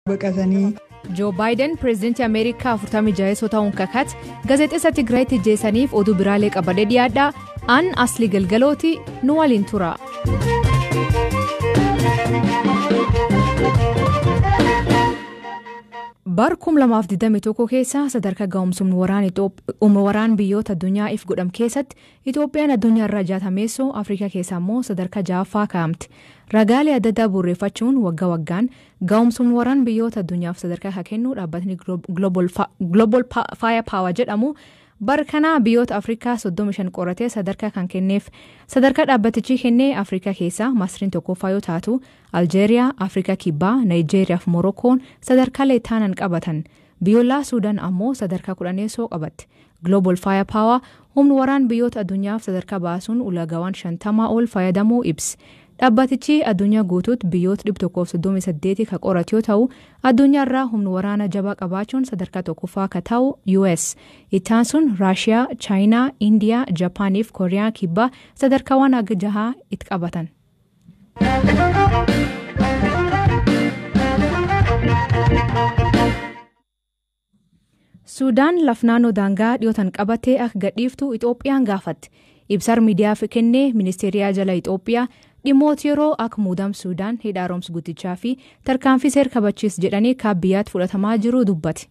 baqatanii. joo baayiden pireezidantii ameerikaa 46 ta'uun kakate gaazexeessa tigraayitti jeessaniif oduu biraalee qabadee dhiyaadha aan asli galgalooti nu waliin tura. bar 2021 keessa sadarkaa ga'umsumni waraan biyyoota addunyaa if godham keessatti itoophiyaan addunyaa irraa jaatameessoo afrikaa keessa immoo sadarkaa ja'affaa kaa'amte ragaalee adda addaa burreeffachuun waggaa waggaan ga'umsumni waraan biyyoota addunyaaf sadarkaa kan kennu dhaabbatni global fire power jedhamu bar kanaa biyyoota afrikaa 35 qoratee sadarkaa kan kenneef sadarkaa dhaabbatichi kennee afrikaa keessaa masriin tokkoffaa yoo taatu aljeeriyaa afrikaa kibbaa naayijeeriyaa fi morokoon sadarkaa leetaanan qabatan biyyoolaa suudaan ammoo sadarkaa kudhaneessoo qabatte global fire power humni waraan biyyoota addunyaaf sadarkaa baasuun ulagaawwan shantamaa ol fayyadamuu ibsi dhaabbatichi addunyaa guutuutti biyyoota 138 kan qoratu yoo ta'u addunyaarraa humni waraana jabaa qabaachuun sadarkaa tokkoffaa kan ta'u us ittaan sun raashiyaa chaayinaa indiyaa jaapaaniif kooriyaa kibbaa sadarkaawwan aga jahaa itti qabatan. suudaan lafnaannoo daangaa dhiyootan qabatee akka gadhiiftu itoophiyaan gaafatte ibsar miidiyaaf kennee ministeeriyaa jala itoophiyaa dhimmoota yeroo akka muudam suudaan hidha haaromsa guddichaa fi tarkaanfii seer kabachiis jedhanii kaabiyyaatti fudhatamaa jiru dubbate.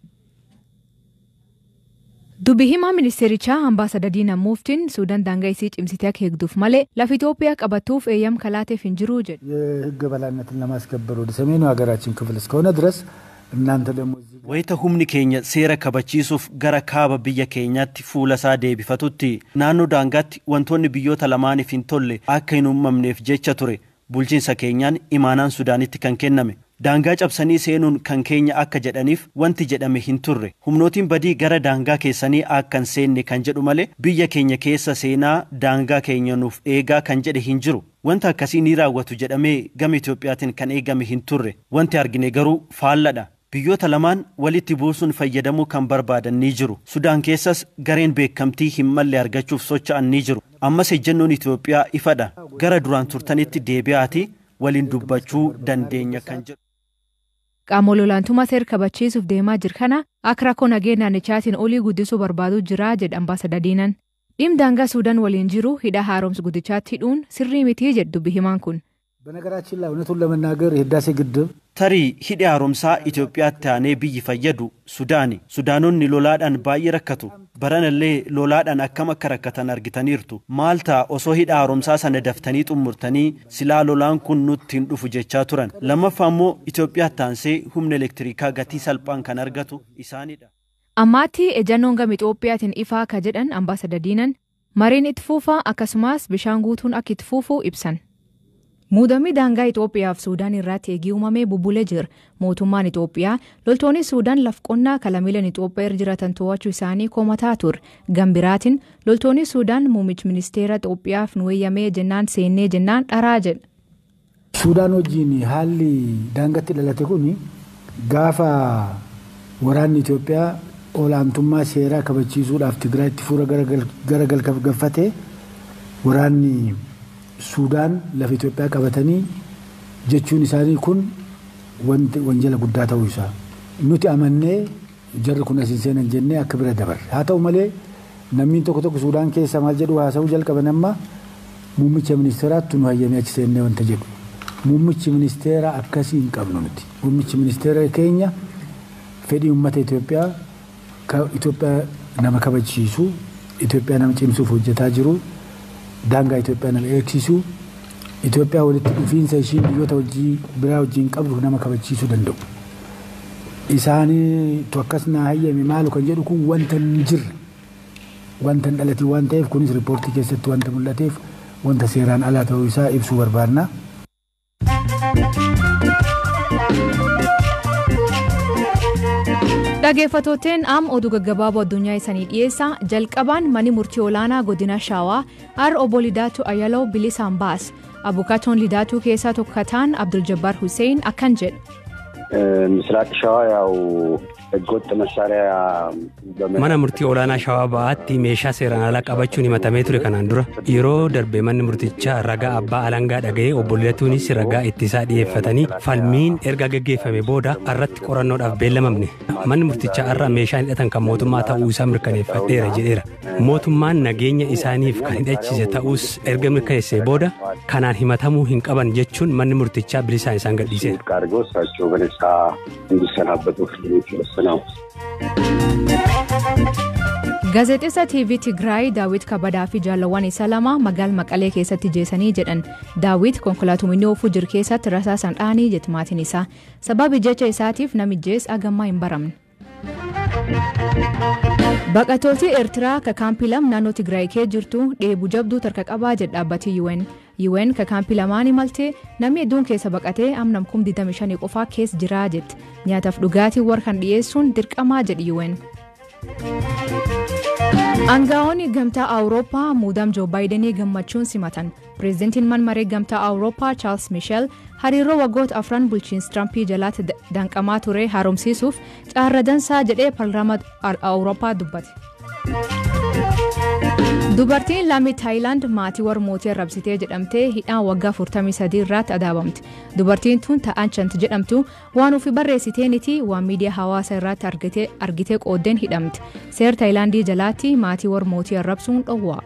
dubbi himaa ministeerichaa ambaasada diina muuftiin suudaan daangaa isii cimsitee akka eegduuf malee lafa ኢትዮጵያ ቀበቱuf eeyyam kalaateef hin jiru jedhe. የህግ በላይነትን ለማስከበር ወደ ሰሜኑ ሀገራችን ክፍል እስከሆነ ድረስ እናንተ ደግሞ wayita humni keenya seera kabachiisuuf gara kaaba biyya keenyaatti fuula isaa deebifatutti naannoo daangaatti wantoonni biyyoota lamaaniif hin tolle akka hin uumamneef jecha ture bulchiinsa keenyaan imaanaan sudaanitti kan kenname daangaa cabsanii seenuun kan keenya akka jedhaniif wanti jedhame hin turre humnootiin badii gara daangaa keessanii akka hin seenne kan jedhu malee biyya keenya keessa seenaa daangaa keenya nuuf eegaa kan jedhe hin jiru wanta akkasii ni raawwatu jedhamee gama Itoophiyaatiin kan eegame hin turre wanti argine garuu faalladha biyyoota lamaan walitti buusuun fayyadamuu kan barbaadan ni jiru sudaan keessas gareen beekamtii hin malle argachuuf socho'an ni jiru ammas ejjennoon itoophiyaa ifadha gara duraan turtanitti deebi'aati waliin dubbachuu dandeenya kan jedhu. qaama olaantummaa seera kabachiisuuf deemaa jiru kana akka rakkoo nageenya naannichaatiin olii guddisuu barbaadu jira jedha ambaasada diinan dhimma daangaa suudaan waliin jiru hidha haaromsa guddichaatti hidhuun sirrii mitii jedhu dubbi himaan kun. በነገራችን ላይ እውነቱን ለመናገር የህዳሴ ግድብ tarii hidhi haaromsaa Itoophiyaatti aanee biyyi fayyadu Sudaani. Sudaanonni lolaadhaan baay'ee rakkatu. Baranallee lolaadhaan akkam akka rakkatan argitaniirtu. Maal ta'a osoo hidha haaromsaa sana daftanii xummurtanii silaa lolaan kun nutti hin dhufu jechaa turan. Lammaffaa immoo Itoophiyaatti aansee humna elektirikaa gatii salphaan kan argatu isaanidha. Ammaatti ejannoon gama Itoophiyaatiin ifaa akka jedhan ambaasada diinan mariin itti fufaa akkasumas bishaan guutuun akka itti fufu ibsan. Muudamni daangaa Itoophiyaa fi Suudaan irratti eegii uumamee bubbulee jira. Mootummaan Itoophiyaa loltoonni Suudaan laf qonnaa kalamiilan Itoophiyaa irra jiratan to'achuu isaanii komataa ture. Gambiraatiin loltoonni Suudaan muummichi ministeera Itoophiyaaf nu eeyyamee jennaan seennee jennaan dharaa jedha. Suudaan wajjin haalli daangatti dhalate kun gaafa waraanni Itoophiyaa olaantummaa seeraa kabachiisuudhaaf Tigraayitti fuula gara galfate waraanni Suudaan lafa Itoophiyaa qabatanii jechuun isaanii kun wanjala guddaa ta'uu isaa. Nuti amannee jarri kun asiin seenan jennee akka bira dabarre. Haa ta'u malee namni tokko tokko Suudaan keessa maal jedhu haasa'uu jalqaban amma muummicha ministeeraatti nu hayyamee achi seennee wanta jedhu. Muummichi ministeera akkasii hin qabnu nuti. Muummichi ministeera keenya fedhii uummata Itoophiyaa Itoophiyaa nama kabachiisu Itoophiyaa nama cimsuuf hojjetaa jiru. daangaa Itoophiyaa nama eegsisu Itoophiyaa walitti dhufiinsa ishii biyyoota hojii biraa wajjin qabdu nama kabachiisuu danda'u. Isaaniitu akkas naa hayyame maalu kan jedhu kun wanta hin jirre wanta hin dhalatiin waan ta'eef kunis riippoortii keessatti wanta mul'ateef wanta seeraan alaa ta'uu isaa ibsuu barbaadna. Dhageeffatooteen am oduu gaggabaaboo addunyaa isanii dhiyeessaa jalqabaan mani murtii olaanaa godina shaawaa ar obbo Lidaatu Ayaloo bilisaan baas abukaatoon Lidaatuu keessaa tokko kataan Abdul Jabbaar Hussein akkan jedhe. ምስራቅ ሸዋ ያው ህገወጥ መሳሪያ mana murtii olaanaa shawaa ba'aatti meeshaa seeraan alaa qabachuun himatamee ture kanaan dura yeroo darbe manni murtichaa ragaa abbaa alangaa dhaga'ee obbo Lidatuunis ragaa ittisaa dhiyeeffatanii falmiin erga gaggeeffame booda irratti qorannoodhaaf beellamamne manni murtichaa irra meeshaan hidhatan kan mootummaa ta'uu isaa mirkaneeffadheera jedheera mootummaan nageenya isaaniif kan hidhachiise ta'uus erga mirkaneessee booda kanaan himatamuu hin qaban jechuun manni murtichaa bilisaan isaan gadhiise. አድርገው እሳቸው በነጻ እንዲሰናበቱ ፍርድ ቤት ወስነው Gaazexeessa TV Tigraay Daawit Kabadaa fi jaalawwan isaa lama magaala Maqalee keessatti jeesanii jedhan Daawit konkolaatumni oofuu jiru keessatti rasaasaan dhaanii jetmaatiin isaa sababi jecha isaatiif namijees agammaa hin baramne. Baqattooti Eertiraa ka kaampii lam naannoo Tigraay kee jirtu dheebuu jabduu tarka qabaa jedha dhaabbati UN. UN ka kaampii lamaan imaltee namni hedduun keessa baqatee amnam kum 25 qofaa keessa jiraa jetti. Nyaataaf dhugaatii warra kan dhiyeessuun dirqamaa jedhi UN. Aangaa'onni gamtaa Awurooppaa muudam Joo Baayidenii gammachuun simatan. Pireezidantiin manmaree gamtaa Awurooppaa Charles Michel hariiroo waggoota afran bulchiinsa Tirampii jalaatti danqamaa ture haaromsiisuuf caarra dansaa jedhee paarlaamaa Awurooppaa dubbate. Dubartiin lammii Taayilaand maatii warra mootii arrabsitee jedhamtee hidhaan waggaa 43 irratti adaabamte. Dubartiin tun ta'anchant jedhamtu waan ofii barreessiteenitii waan miidiyaa hawaasaa irratti argitee qooddeen hidhamte. Seer Taayilaandii jalaatti maatii warra mootii arrabsuun dhowwaa.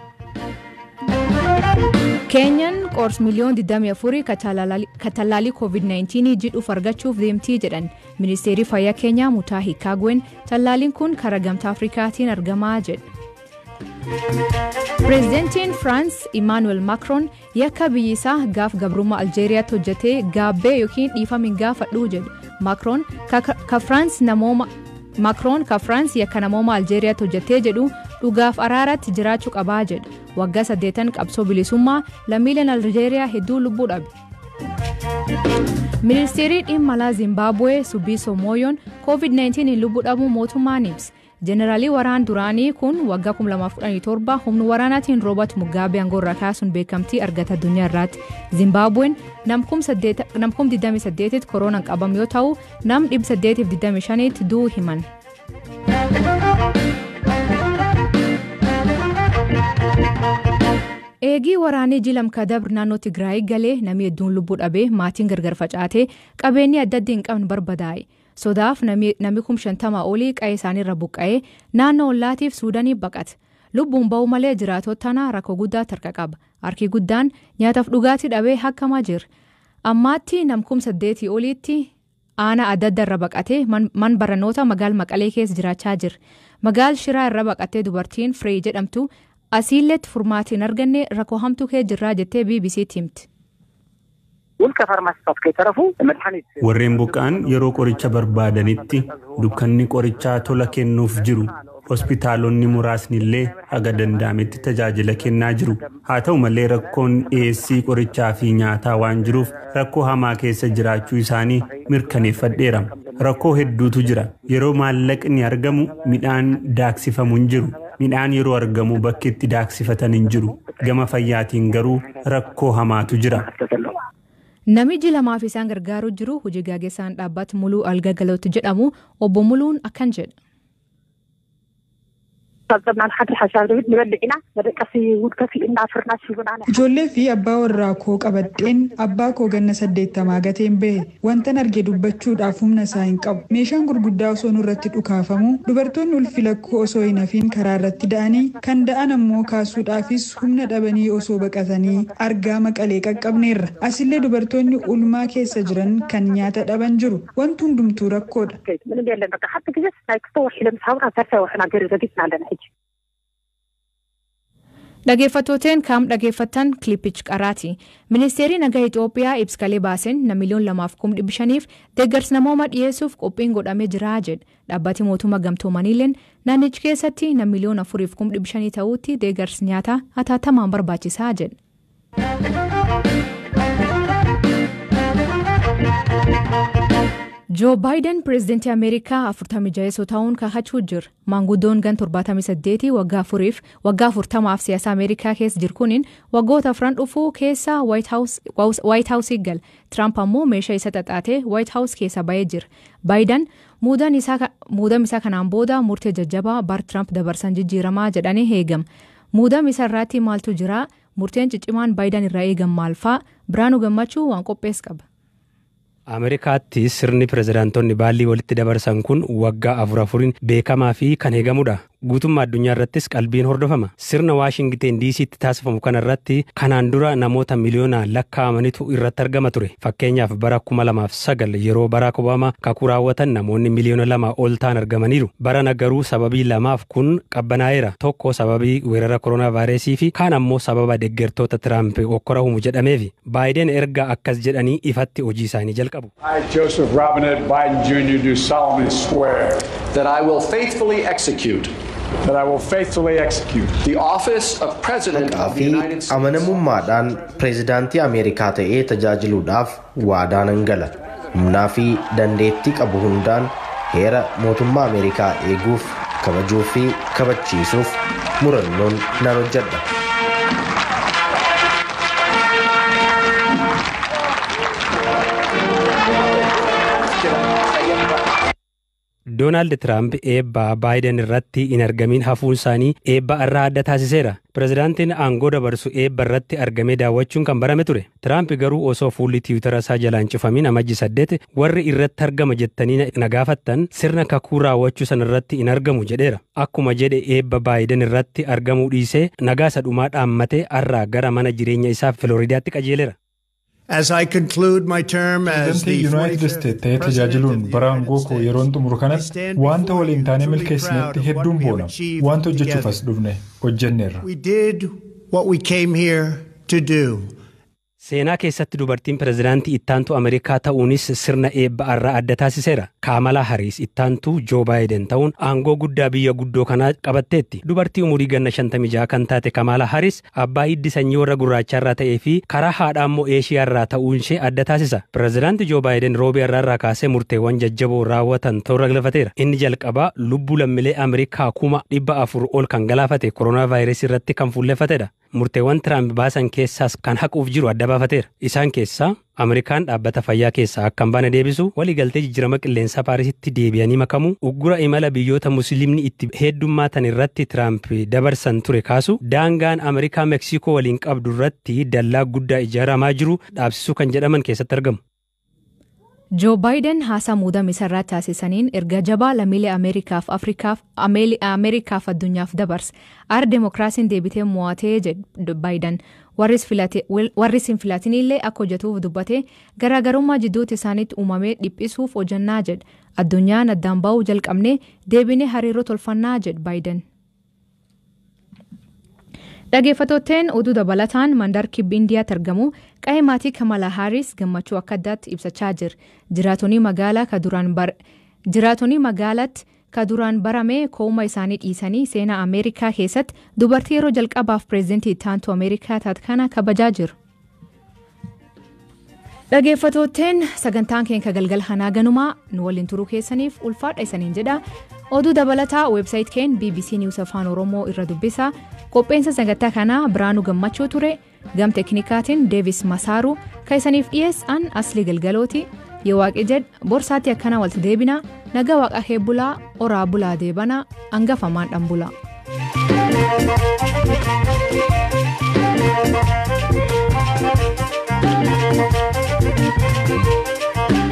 Keenyan qoors miliyoon 24 ka tallaalii COVID-19 jidhuuf argachuuf deemtii jedhan ministeerri fayyaa keenyaa Mutaa Hikaagwen tallaaliin kun karaa gamtaa Afrikaatiin argamaa jedha. Pireezidantiin Firaans Imaanuweel Maakroon yakka biyyi isaa gaaf gabrummaa Aljeeriyaatti hojjetee gaabbee yookiin dhiifama gaafadhuu jedhu. Maakroon ka Firaans namooma Maakroon ka Firaans yakka namooma Aljeeriyaatti hojjetee jedhu dhugaaf araaratti jiraachuu qabaa jedha. Waggaa saddeetan qabsoo bilisummaa lammiileen Aljeeriyaa hedduu lubbuu dhabe. Ministeerri dhimma alaa Zimbaabuwee Subiiso Mooyoon COVID-19 lubbuu dhabuu mootummaan ibsa. Jeneraalii waraan duraanii kun waggaa 2017 humna waraanaatiin Roobat Mugaabee aangoorraa kaasuun beekamtii argata addunyaa irratti. Zimbaabuween nam 28 koronaan qabame yoo ta'u nam 825 du'uu himan. Eegii waraanii jilam kadabr naannoo Tigraay galee namni hedduun lubbuu dhabee maatiin gargar facaatee qabeenyi adda adda hin qabne barbadaa'e. sodaaf namni kum shantama olii qa'ee isaaniirra buqqa'ee naannoo ollaatiif suudanii baqate lubbuun ba'u malee jiraatota tanaa rakkoo guddaa tarka qaba harki guddaan nyaataaf dhugaatii dhabee hakkamaa jira ammaatti namkum saddeetii oliitti aanaa adda adda irra baqatee man baranoota magaal maqalee keessa jiraachaa jira magaal shiraa irra baqattee dubartiin firee jedhamtu asiilleetti furmaatiin arganne rakkoo hamtuu kee jirraa jettee bbc'tti himti. Warreen buqqa'an yeroo qoricha barbaadanitti dukkanni qorichaa tola kennuuf jiru hospitaalonni muraasni illee haga danda'ametti tajaajila kennaa jiru haa ta'u malee rakkoon dhiyeessii qorichaa fi nyaataa waan jiruuf rakkoo hamaa keessa jiraachuu isaanii mirkaneeffadheera rakkoo hedduutu jira yeroo maallaqni argamu midhaan daaksifamu hin jiru midhaan yeroo argamu bakki itti daaksifatan hin jiru gama fayyaatiin garuu rakkoo hamaatu jira. Namichi lamaaf isaan gargaaruu jiru hojii gaggeessaan dhaabbata muluu algagalootti jedhamu obbo Muluun akkan jedha. Ijoollee fi abbaa warraa koo qabadheen abbaa koo ganna saddeettamaa gateen bahe wantan arge dubbachuudhaaf humna isaa hin qabu. Meeshaan gurguddaa osoo nurratti dhukaafamu dubartoonni ulfi lakkoo osoo hin hafiin karaa irratti da'anii kan da'an ammoo kaasuudhaafis humna dhabanii osoo baqatanii argaa maqalee qaqqabneerra. Asillee dubartoonni ulmaa keessa jiran kan nyaata dhaban jiru. Wanti hundumtuu rakkoodha. Dhageeffattooteen kaam dhageeffattan kilipichi qaraati. Ministeerri nagaa Itoophiyaa ibskalee baaseen na miliyoon lamaaf kum dhibbi shaniif deeggarsa namooma dhiyeessuuf qophiin godhamee jira jedha. Dhaabbati mootummaa gamtoomaniileen naannichi keessatti na miliyoon afuriif kum dhibbi shanii ta'uutti deeggarsi nyaataa hatattamaan barbaachisaa jedha. joo baayiden pireezidantii ameerikaa afurtamii jaheessoo ta'uun kakachuu jira maanguddoon gan 78 waggaa afuriif waggaa afurtamaaf siyaasa ameerikaa keessa jiru kuniin waggoota afran dhufuu keessa waayit haawusii gal tiraamp ammoo meeshaa isa xaxaatee waayit haawus keessa ba'ee jira baayiden muudam isaa kanaan booda murtee jajjabaa bar tiraamp dabarsan jijjiiramaa jedhanii eegama muudam isa irratti maaltu jira murteen ciccimaan baayiden irraa eegan maalfaa biraanuu gammachuu waan qophees qaba. ameerikaatti sirni pirezidaantonni baallii walitti dabarsan kun waggaa afur afuriin beekamaa fi kan eegamudha guutummaa addunyaa irrattis qalbiin hordofama sirna waashingteen diisiitti taasifamu kana irratti kanaan dura namoota miliyoonaan lakkaa'amanitu irratti argama ture fakkeenyaaf bara kuma lamaaf sagal yeroo baraak obaamaa kakuu raawwatan namoonni miliyoona lama ol ta'an argamaniiru barana garuu sababii lamaaf kun qabbanaa'eera tokko sababii weerara koronaa vaayirasii fi kaan ammoo sababa deeggartoota tiraamp okkora humu jedhameefi baayiden erga akkas jedhanii ifatti hojii isaanii jalqabu. I, Joseph Robinette Biden Jr., do solemnly swear that I will faithfully execute that I will faithfully execute the office of President of the United States. amanamummaadhaan pireezidaantii ameerikaa ta'ee tajaajiluudhaaf waadaa nan gala humnaa fi dandeettii qabu hundaan heera mootummaa ameerikaa eeguuf kabajuu fi kabachiisuuf murannoon nan hojjedha. doonaald tiraamp eebba baayiden irratti hin argamin hafuun isaanii eebba irraa adda taasiseera pirezidaantiin aangoo dabarsu eebba irratti argamee daawwachuun kan barame ture tiraamp garuu osoo fuulli tiwutara isaa jalaan cufamin amajji saddeet warri irratti argama jettanii na gaafattan sirna kakuu raawwachuu san irratti hin argamu jedheera akkuma jedhe eebba baayiden irratti argamuu dhiisee nagaasa dhumaa dhaammatee arraa gara mana jireenya isaa filooriidaatti qajeeleera. As I conclude my term as the United States ta'ee tajaajiluun bara aangoo koo yeroon xumuru kanatti wanta waliin taanee milkeessinetti hedduun boona. Wanta hojjechuuf as dhufne hojjenneerra. We did what we came here to do. Seenaa keessatti dubartiin pirezidaantii ittaantuu Ameerikaa ta'uunis sirna eebba irraa adda taasiseera. Kaamalaa Hariis ittaantuu Joo Baayiden ta'uun aangoo guddaa biyya guddoo kanaa qabatteetti. Dubartii umurii ganna 56 kan taate Kaamalaa Hariis abbaa hiddi sanyii warra gurraachaa irraa ta'ee fi karaa haadhaa immoo Eeshiyaa irraa ta'uun ishee adda taasisa. Pirezidaantii Joo Baayiden roobii irraa irraa kaasee murteewwan jajjaboo raawwatan toora galfateera. Inni jalqabaa lubbuu lammiilee Ameerikaa kuma dhibba afur ol kan galaafate koronaa vaayirasii irratti kan fuullefatedha. Murteewwan Tiraamp baasan keessaas kan haquuf jiru adda baafateera. Isaan keessaa Ameerikaan dhaabbata fayyaa keessaa akka hin baane deebisu waliigaltee jijjiirama qilleensaa Paarisitti deebi'anii makamu uggura imala biyyoota musliimni itti heddummaatan irratti Tiraamp dabarsan ture kaasu daangaan Ameerikaa Meeksikoo waliin qabdu irratti dallaa guddaa ijaaramaa jiru dhaabsisuu kan jedhaman keessatti argamu. joo baayiden haasaa muudama isaa irratti taasisaniin erga jabaa lammiilee ameerikaaf afrikaaf ameerikaaf addunyaaf dabarse ar deemokiraasiin deebitee mo'atee jedhe baayiden warris hin filatinillee akka hojjetuuf dubbate garaagarummaa jidduutti isaaniitti uumamee dhiphisuuf hojjannaa jedhe addunyaan addaan ba'uu jalqabnee deebinee hariiroo tolfannaa jedhe baayiden. Dhageeffattootteen oduu dabalataan mandar kibbi indiyaatti argamu qa'ee maatii kamala haaris gammachuu akka addaatti ibsachaa jira. Jiraatonni magaalaa ka duraan jiraatonni magaalaatti ka duraan barame kooma isaanii dhiisanii seenaa Ameerikaa keessatti dubartii yeroo jalqabaaf pireezidantii taantu Ameerikaa taate kana kabajaa jiru. Dhageeffattootteen sagantaan keenya galgala kanaa ganumaa nu waliin turuu keessaniif ulfaadha isaniin jedha. Oduu dabalataa weebsaayit keen BBC News Afaan Oromoo irra dubbisa. Qopheensa sagantaa kanaa Biraanuu Gammachuu ture. Gam teknikaatiin Deevis Masaaru kan isaniif dhiyeessan Aslii Galgalooti. Yoo waaqi jedh borsaatti akkana walitti deebina nagaa waaqa heebbulaa oraa bulaa deebana hangafamaan dhambula. Thank you.